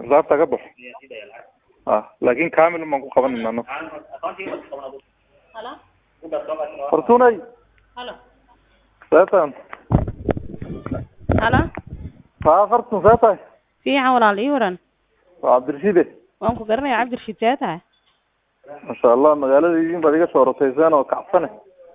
xisaabta ka baxo ah laakin kamil baan ku qabanayna anagu halo fortunay halo seetan halo haa fartun see tahay fiican walaal ii waran waa cabdirashiide waan ku garanaya cabdirashiid see tahay masha allah magaalada idin baad iga soo rotayseen oo kacsane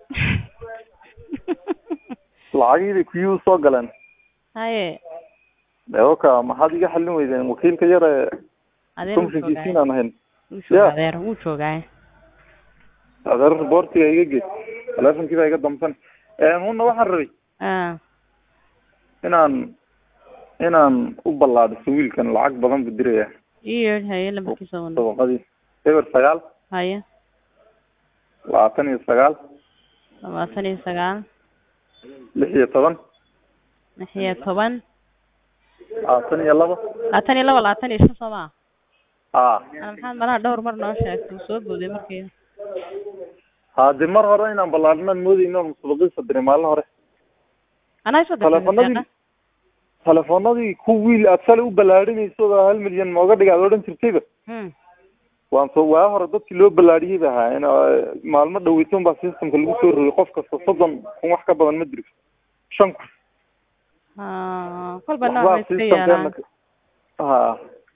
lacagiiday kuyuu soo galeen haye eoka maxaad iga xallin weydeen wakiilka yar ee adeer wuu comshinkiisiin joogaa aan ahayn wuu joogaa Yeah. adeer wuu joogaa adeer boortiga iga geed teleefonkii baa iga damsan huna waxaan rabay ah inaan inaan u ballaadhiso wiilkan lacag badan buu diraya ii yeedh haye lambarkiisa wana dabaqadii eber sagaal haye labaatan iyo sagaal labaatan iyo sagaal lix iyo toban lix iyo toban labaatan iyo laba labaatan iyo laba labaatan iyo shan soo maa a ana maxaad malaha dhowr mar noo sheegtay wuu soo booday markeeda hade mar hore inaan ballaadhinaan moodeyno musabaqiisa diray maalin hore anaa soo telefonadii telefonadii ku wiil aad shalay u ballaadhinayso oo hal milyan mooga dhiga aad odhan jirtayba hmm waan soo waa hore dadkii loo ballaadhiyey ba ahaa in uh, maalmo dhaweysan baa systemka lagu soo rogay qof kasta soddon kun wax ka badan ma diri shan kun Ah, kolba nooc waxbaa bay iska yeelaan systemkeena ha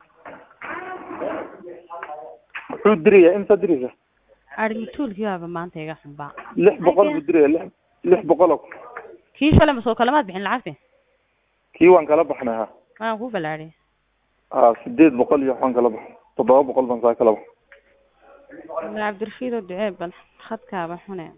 muxuu diraya imsa diraysa arigituulkii baaba maanta iga xunbaa lix boqol buu diraya lix lix boqol oo kii shalay ma soo kalamaad bixin lacagti kii waan kala baxnay ha waan ku balaadhay ha sideed boqol iyo waxaan kala baxay toddoba boqol baan saa kala baxay cabdirashiid oo ducee bal khadkaaba xune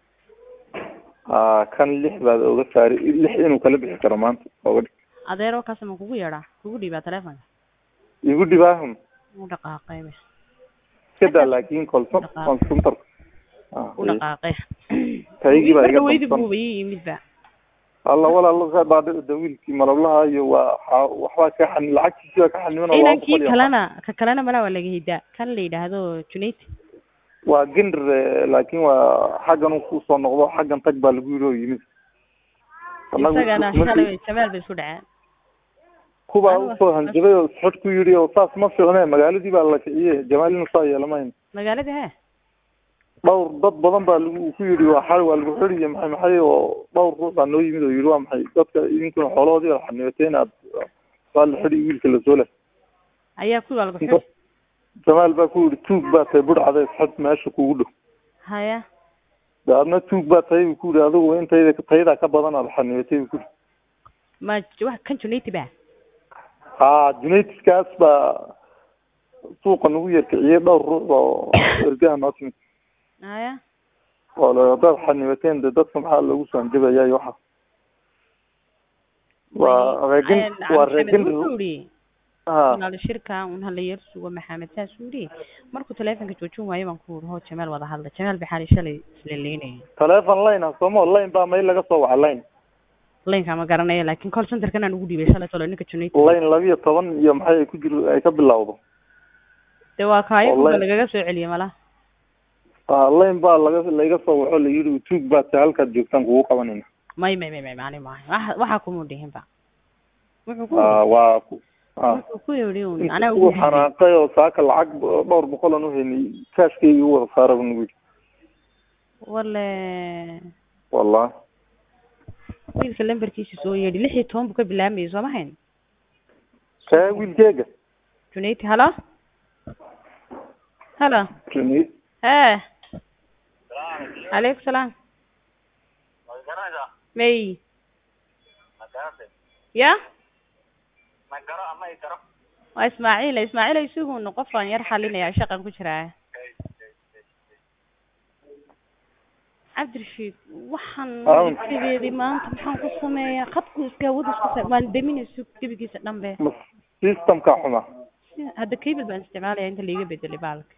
ha kan lix baad oga saari lix inuu kala bixi karo maanta oga dhig adeero kaas ma kugu yeedhaa kugu dhiibaa telefonka igu dhibaahun u dhaqaaqay be iska daa laakin kolson waan suntar u dhaqaaqay kaygii baa iga weydi damsan buuba ii yimid ba alla walaal ka dhaadhic da wiilkii malablaha iyo waa xa- waxbaa ka xani lacagtiisii baa ka xaniman oo laba inankii boqol iyo kalena ka kalena malaa waa laga hidaa kan la yidhaahdo junayd waa gender eh, laakin waa xaggan uu kusoo noqdo xaggan tag baa lagu yiri oo yimid Annagu isagana kuma- shalay jamaal bay isku dhaceen kubaa Anigu- usoo hanjabay oo sxod ku yidhi oo saas ma fiicne magaaladii baa la kiciyey jamaal inuu saa yeelamayn magaalada he dhowr dad badan baa lagu ku yidhi waa xal waa lagu xiriye maxay maxay oo dhowr ruux baa noo yimid oo yidhi waa maxay dadka idinkuna xoolahoodii baa xanibateen aad waa la xidhi wiilka la soo leh ayaa kuwii waa lagu xiri jamaal baa ku yidhi tuug baa tahay budhcada isxod meesha kugu dhow haya de adna tuug baa tahay buu ku yidhi adigu intayda taydaa ka badan aad xanibatay buu ku yidhi ma wax kan junayd ba ha junaytiskaas baa suuqa nagu yarkiciyey dhowr ruux oo ergaha noo timid haya oo le haddaad xanibateen de dadka maxaa loogu soo hanjabayaa iyo waxa waa reegin waa reegin wuxuu yidhi ha walaal shirka un hala yar sugo maxamed saas uu yidhi markuu telefonka joojin waayo baan ku yidhi hoo jamaal wada hadla jamaal baxaali shalay isleeleynayay telephone line ah sooma line baa mail laga soo waca line laynka ma garanaya laakin call centerkan aan ugu dhiibay shalay tolo ninka junayd line labiyo toban iyo maxay ay ku jir ay ka bilowdo de waa kaayo Online. kuba lagaga soo celiyay malaha ha line baa laga laga soo waco la yidhi tuug baa tahay halkaad joogtaan kugu qabanayna may may may may mani maayo waxa waxaa kuma dhihin ba wuxuu ku ha waa ku ha wuxuu ku yidhi un anaa inta ugu uu dhiibay xanaaqay oo saaka lacag dhowr boqol aan uhaynay kaashkayga u wada saara buu nagu yidhi wale wallahi wiilka lambarkiisa soo yeedhi lix iyo toban buu ka bilaamayay soo ma hayn kaa wiilkeega junayd halo halo Junay he calaykum salaam may ya waa ismaaciil ismaaciil isugun qofaan yar xalinaya shaqan ku jiraa cabdirashiid waxaan Aawn. sideedii maanta maxaan ku sameeyaa khadku iska wada isku sa waan daminayso gebigiisa dhanbe ma systemka xuma Si- hadda cable baan isticmaalaya inta laiga bedelay baalka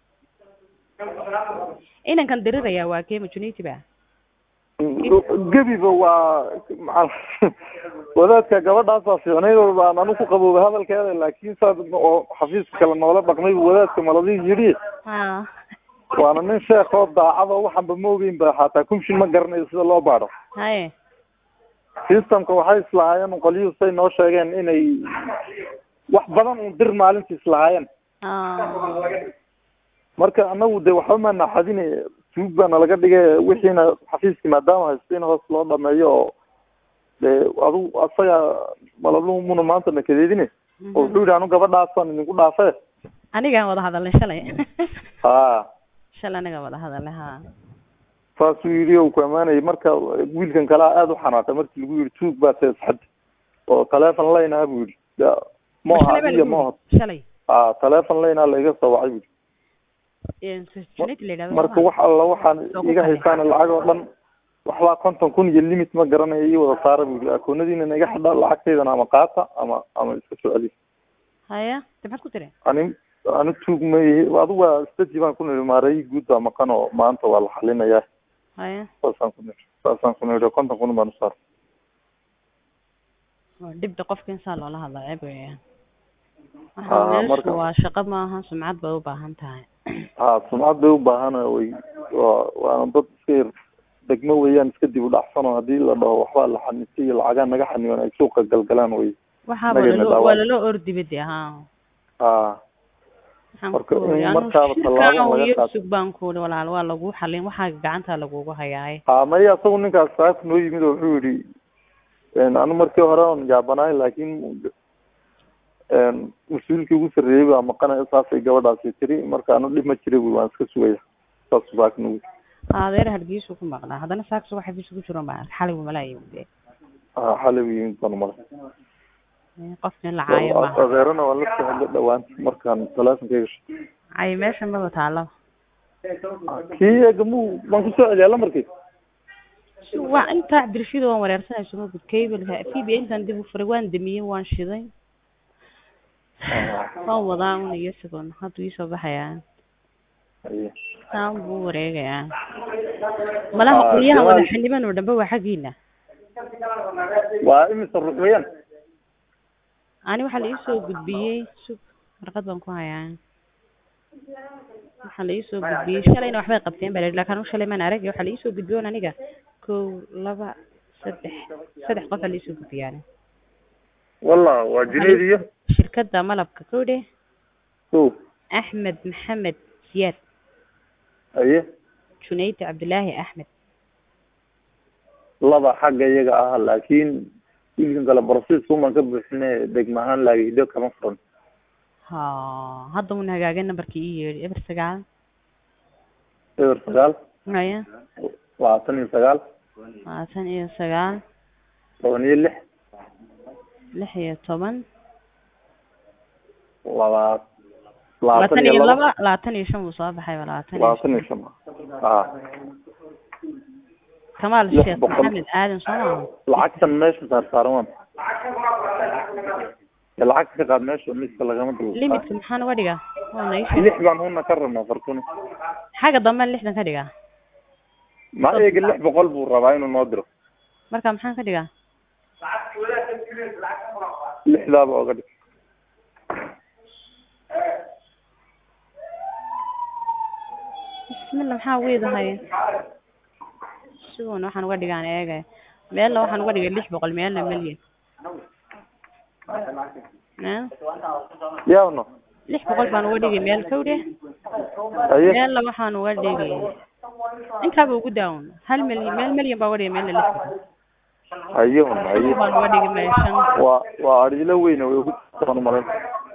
inankan dirirayaa waa kee majuniti ba gebiba waa maca wadaadka gabadhaasaa fiicnayd oo baan anu ku qaboobay hadalkeeda laakin saas oo xafiiska kale noola dhaqmay bu wadaadka maladii yidhi ha waana nin sheekh oo daacado waxanba ma ogeyn ba xataa kumshin ma garanayo sida loo baadho haye systemka waxay islahaayeen qolyuhu say noo sheegeen inay wax badan un dir maalintiis lahaayeen ah marka anagu de waxba ma naxadine tuug baana laga dhigay wixiina xafiiskii maadaama haysto in hoos loo dhameeyo oo de adigu asaga malabluhu muna maanta nakadeedine oo wuxuu yidhi anu gabadhaasaan idinku dhaafe anigaan wada hadalnay shalay ha shalay anigaan wada hadalnay ha saasuu yidhi o ku amaanayay marka wiilkan kalea aada u xanaaqay markii lagu yidhi tuug baa seesxad oo taleefon laynaha buu yidhi ya ma aha Shalay baa adiya lagu ma aha yidhi, shalay a taleefon laynaha laiga soo wacay buu Een, Junayd la yidhahdo marka ma? wax alla waxaan Soo ku iga kale. haysaan lacag oo dhan waxbaa konton kun iyo limit ma garanayo ii wada saara buu yidhi akoonadiina naga xidha lacagtaydana ama qaata ama ama iska soo celi haya de maxaad ku tiri ani ani tuug ma ihi adigu waa staji baan ku nidhi maareeyi guud baa maqan oo maanta waa la xalinayaa haya saasaan ku nidhi saasaan ku nidhi konton kun baan u saar waa dhibda qofka insaan loola hadla ceeb weeyaan Ah, waxa meeshu marka- waa shaqo maaha sumcad bay u baahan tahay ha sumcad bay u baahan way waa waana dad iska yar degmo weeyaan iska dib u dhacsan oo haddii la dhaho waxbaa la xanistay iyo lacagaa naga xaniban ay suuqa galgalaan way waxaaba Nagayna lalo dhaawacay. waa lalo ordiba de ha ha waxaan Marka ku in uri anu markaaba tallaabo shirkaan laga iyo qaato. sug baan ku uri walaal waa lagu xalin waxaa gacanta lagugu hayaaye ha maya isagu ninkaas saas noo yimid oo wuxuu yidhi anu markii hore on yaabanaay laakiin mas-uulkii ugu sarreeyey baa maqanaya saasay gabadhaasi tiri marka anu dhib ma jira bui waan iska sugaya saas saak nagu adeer hargeysu ku maqnaa haddana saaksu waxa bis ku jiro baa xalay malaayi de ha xalay buu yimid baan mara qofkin la caayo maaha adeerana waan la soo hadla dhawaan markaan talaafonkayga shay cay meesha maba taalaba kii eegamuu waan kusoo celiyaa lamarkii waa intaa cabdirashiid waan wareersanay suma gud cableka v b intaan dib u furay waan damiyey waan shiday waan wadaa un iyo isagoon hadduu iisoo baxayaa Haye. saan buu u wareegayaa malaha Ah, qolyaha Jawaal- wada xildhibaan oo dhanbe waa xaggiina waa imise ruux weeyaan ani waxaa la iisoo gudbiyey sug warqad baan ku hayaa waxaa la iisoo gudbiyey shalayna waxbay qabteen baa la yidhi laakiin anigu shalay maan arag waxaa la iisoo gudbiyey on aniga kow laba saddex saddex qof aa la iisoo gudbiyey ani wallah waa junayd iyo shirkadda malabka kowdhe o axmed maxamed siyaad haye junayd cabdilaahi axmed laba xagga iyaga ah laakiin wiilkan kale brosiisku maan ka buuxine degma ahaan laagido kama furan ha hadda un hagaagay nambarkii ii yeedhi eber sagaal eber sagaal haya labaatan iyo sagaal labaatan iyo sagaal toban iyo lix lix iyo toban laba labaatan labaatan iyo iyo laba laba labaatan iyo shan buu soo baxay ba labaatan iyo labaatan iyo shan shan ah kamaal lix sheekh boqol. maxamed aadan soo maaha lacagtan meesha saar saaran waa ee lacagta ka qaad meesha miska lagama dul limitka maxaan uga dhigaa waa na ii sheeg lix baan huna ka rabnaa fartuni xagga dambe lixdan ka dhigaa ma eega lix boqol buu rabaa inuu noo diro marka maxaan ka dhigaa lixdaaba oga dhig bismillah maxaa weedahay sigoona waxaan uga dhigaan eegay meelna waxaan uga dhigay lix boqol meelna milyan Eh? yaawno lix boqol baan uga dhigay meel kowdhe haye meelna waxaan uga dhigay intaaba ugu daawan hal milyan meel milyan baa uga dhigay meelna lix boqol haye hun haye shan baan uga dhigay meel shan waa waa adhilo weyne way ku taan umalayn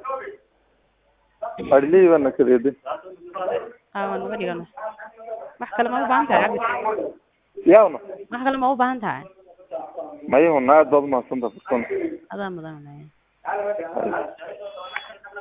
adhilihii baana kadeeday aa waan uga dhigan wax kale ma u baahan tahay cabdi yaawno wax kale ma u baahan tahay maye hun aad baad umahadsanta fartuni adaa mudan Haye.